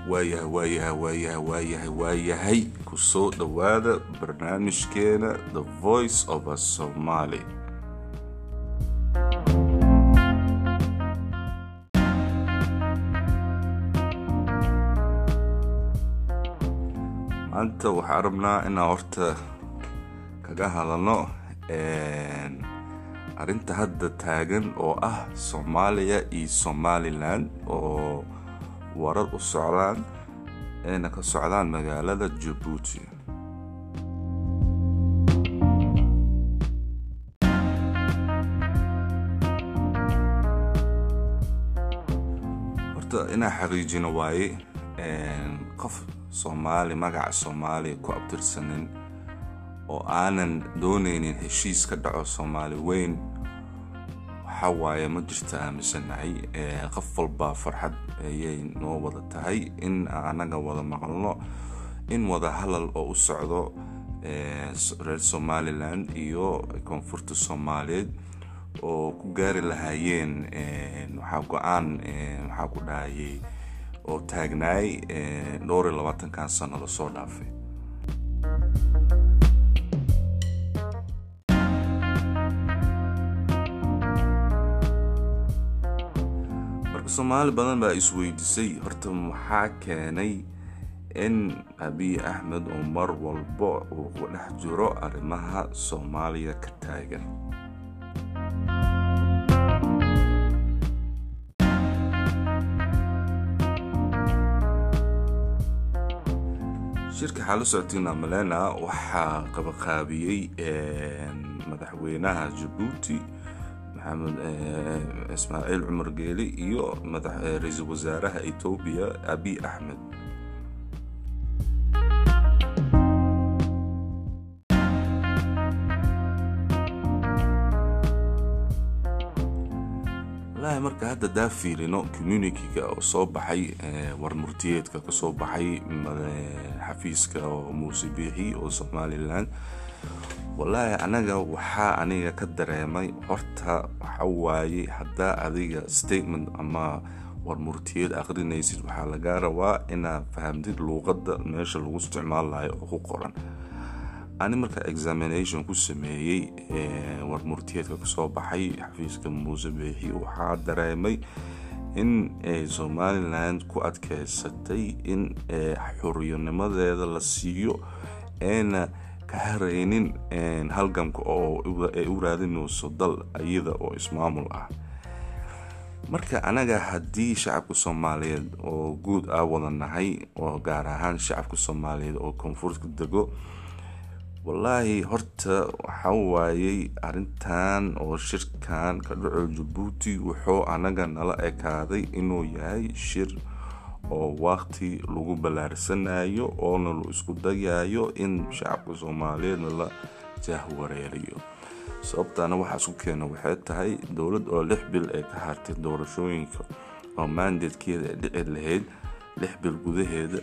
waayahay waayahay waayahay waayahay waayahay kusoo dhowaada barnaamijkeena the voice of a somaly maanta waxaan rabnaa inaan horta kaga hadalno arrinta hadda taagan oo ah soomaaliya iyo somalilan oo warar u socdaan ayna ka socdaan magaalada jabuuti horta inaan xaqiijino waaye qof soomaali magaca soomaaliya ku abtirsanin oo aanan dooneynin heshiis ka dhaco soomaali weyn waxaa waaye ma jirta aaminsanahay qof walba farxad ayay noo wada tahay in anaga wada maqalno in wada hadal oo u socdo reer somalilan iyo koonfurta soomaaliyeed oo ku gaari lahaayeen waxaa go-aan waxaa ku dhahayay oo taagnaay dhowr iyo labaatankan sano lasoo dhaafay marka soomaali badan baa isweydiisay horta maxaa keenay in abiy axmed oo mar walba uu ku dhex jiro arrimaha soomaaliya ka taagan shirka xaalo socotiina malena waxaa qabaqaabiyey madaxweynaha jabuuti maxamed ismaaciil cumar geeli iyo ra-iisul wasaaraha etoobiya abiy axmed walahi marka hadda daa fiilino communityga oo soo baxay warmurtiyeedka kasoo baxay xafiiska oo muuse biixi oo somalilan wallaahi anaga waxaa aniga ka dareemay horta waxa waaye haddaa adiga statement ama warmurtiyeed aqrinaysid waxaa lagaa rabaa inaad fahamtid luuqadda meesha lagu isticmaalayo oo ku qoran ani marka examination ku sameeyey warmurtiyeedka kasoo baxay xafiiska muuse biixi waxaa dareemay in somalilan ku adkeysatay in xoriyanimadeeda la siiyo eena ka hareynin halgamka oo ay u raadinayso dal iyada oo ismaamul ah marka anaga haddii shacabka soomaaliyeed oo guud ah wada nahay oo gaar ahaan shacabka soomaaliyeed oo koonfurka dego wallaahi horta waxa waayey arintan oo shirkan ka dhaco jabuuti wuxuu anaga nala ekaaday inuu yahay shir oo waqti lagu ballaarsanayo oona la isku dayayo in shacabka soomaaliyeedna la jahwareeriyo sababtaana waxaa isku keena waxay tahay dowlad oo lix bil ay ka hartay doorashooyinka oo maandeedkeeda ay dhici lahayd lix bil gudaheeda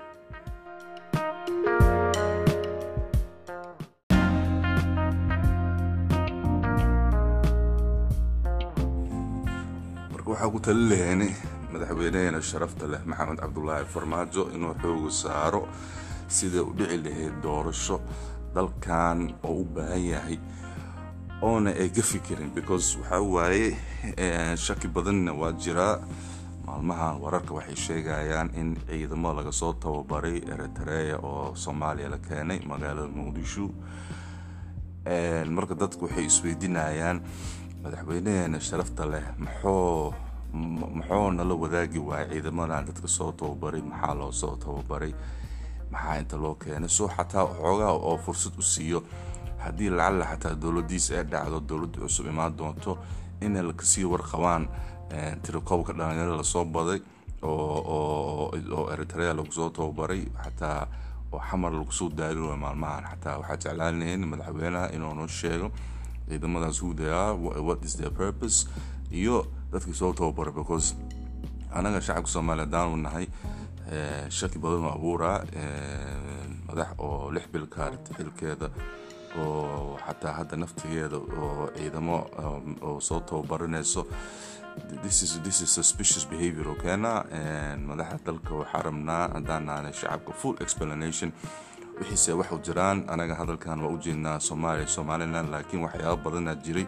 marka waxaa ku tali laheyn madaxweyneheena sharafta leh maxamed cabdulaahi farmaajo inuu xooga saaro sida u dhici lahayd doorasho dalkan oo u baahan yahay oona ay ka fikirin because waxaa waaye shaki badanna waa jiraa maalmahan wararka waxay sheegayaan in ciidamo laga soo tababaray eritrea oo soomaaliya la keenay magaalada muqdisho marka dadku waxay isweydiinayaan madaxweyneheena sharafta leh maxoo muxuu nala wadaagi waayay ciidamadan dadka soo tababaray maxaa loo soo tababaray maxaa inta loo keenay soo xataa xoogaa oo fursad u siiyo haddii lacalla xataa dowladiisa ay dhacdo dowladda cusub imaan doonto inay kasii warqabaan tirikoobka dhalinyarada lasoo baday oo eritrea lagu soo tababaray xataa oo xamar lagu soo daari waay maalmahan xataa waxaa jeclaan lahayn madaxweynaha inuu noo sheego ciidamadaas who they are what is their purpose iyo dadkii soo tababaray because anaga shacabka soomaaliya haddaanu nahay shaki badan oo abuuraa madax oo lix bil ka hartay xilkeeda oo xataa hadda naftigeeda oo ciidamo oo soo tababaranayso this is this is suspicious behavior oo keena madaxda dalka waxaa rabnaa haddaan naanay shacabka full explanation wixiise wax u jiraan anaga hadalkan waa u jeednaa soomaaliya somaliland laakiin waxyaaba badanaa jiray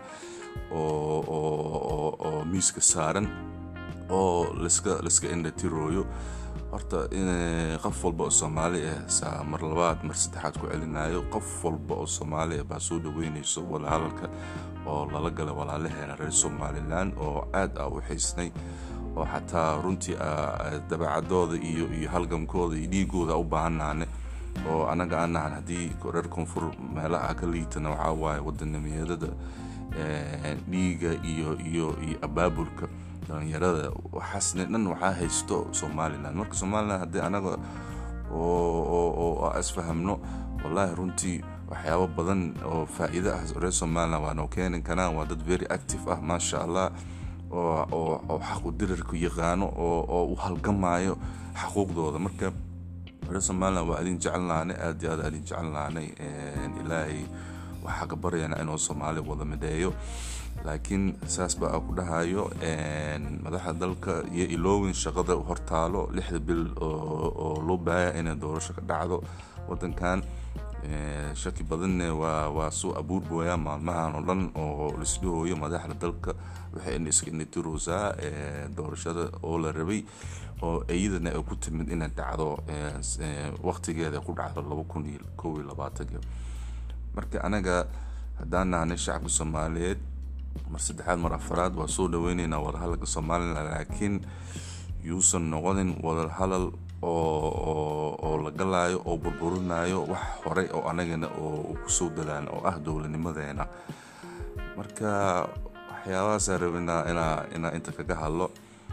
oo miiska saaran oo laska laska indhatirooyo horta qof walba oo soomaali ah saa mar labaad mar saddexaad ku celinayo qof walba oo soomaali ah baa soo dhaweynayso wadahadalka oo lala galay walaalaheena reer somalilan oo aad a u xiisnay oo xataa runtii dabeecadooda iyo iyo halgamkooda iyo dhiigooda u baahannaane oo anaga aan nahan haddii reer koonfur meelaha ka liitana waxaa waaye wadanimiyadada dhiiga iyo iyo iyo abaabulka dhalinyarada waxaasne dhan waxaa haysto somalilan marka somalilan haddii anaga oo isfahamno wallaahi runtii waxyaabo badan oo faa-iida ah reer somalilan waa noo keeni karaan waa dad very active ah maasha allah oo xaq u dirarku yaqaano oo u halgamayo xaquuqdooda marka reer somalilan waa idin jecelnaanay aad iyo aad idin jecelnaanay ilaahay waxaa ka baryana inuu soomaali wada mideeyo laakiin saas baa ku dhahayo madaxda dalka iyo iloowin shaqada hortaalo lixda bil oo loo baahaya inay doorasho ka dhacdo wadankan shaki badanne waa soo abuurbooyaa maalmahan oo dhan oo lisdhahooyo madaxda dalka waxay iska indhatiroosaa doorashada oo la rabay oo iyadana ay ku timid inay dhacdo waqtigeeda ku dhacdo laba kun iyo kow iyo labaatanka marka anaga haddaan nahnay shacabka soomaaliyeed mar saddexaad mar afaraad waa soo dhaweyneynaa wadahadalka somalilan laakiin yuusan noqonin wadahadal oo la galaayo oo burburinayo wax horey oo anagana oo kusoo dadaan oo ah dowladnimadeena marka waxyaabahaasa rabinaa inaa inta kaga hadlo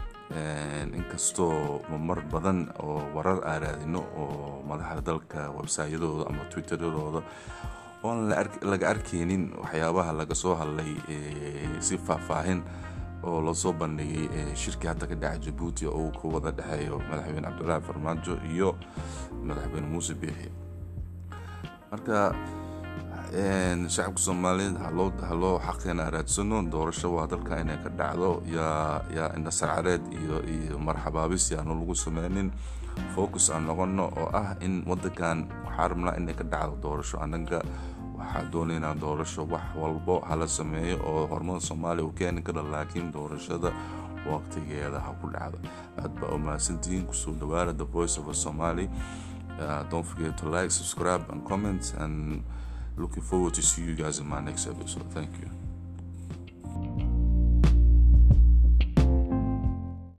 inkastoo mar badan oo warar aa raadino oo madaxda dalka websayadooda ama twitteradooda oon laga arkeynin waxyaabaha laga soo hadlay si faahfaahin oo lasoo bandhigay shirkii hadda ka dhaca jabuuti oo uu ku wada dhexeeyo madaxweyne cabdulaahi farmaajo iyo madaxweyne muuse biixi marka shacabka soomaaliyeed haloo xaqeena raadsano doorasho waa dalka inay ka dhacdo yaa indhasarcareed iyo marxabaabis yaanu lagu sameynin focus aan noqono oo ah in wadankan waxaa rabnaa inay ka dhacdo doorasho anaga waxaa doonaynaa doorasho wax walbo hala sameeyo oo horumada soomaaliya uu keeni kara laakiin doorashada waqtigeeda ha ku dhacdo aad baa umahadsantihiin kusoo dhawaada the voice of a somali uh, don't forget to like subscribe and comment and looking forward to see you guys in my next episode thank you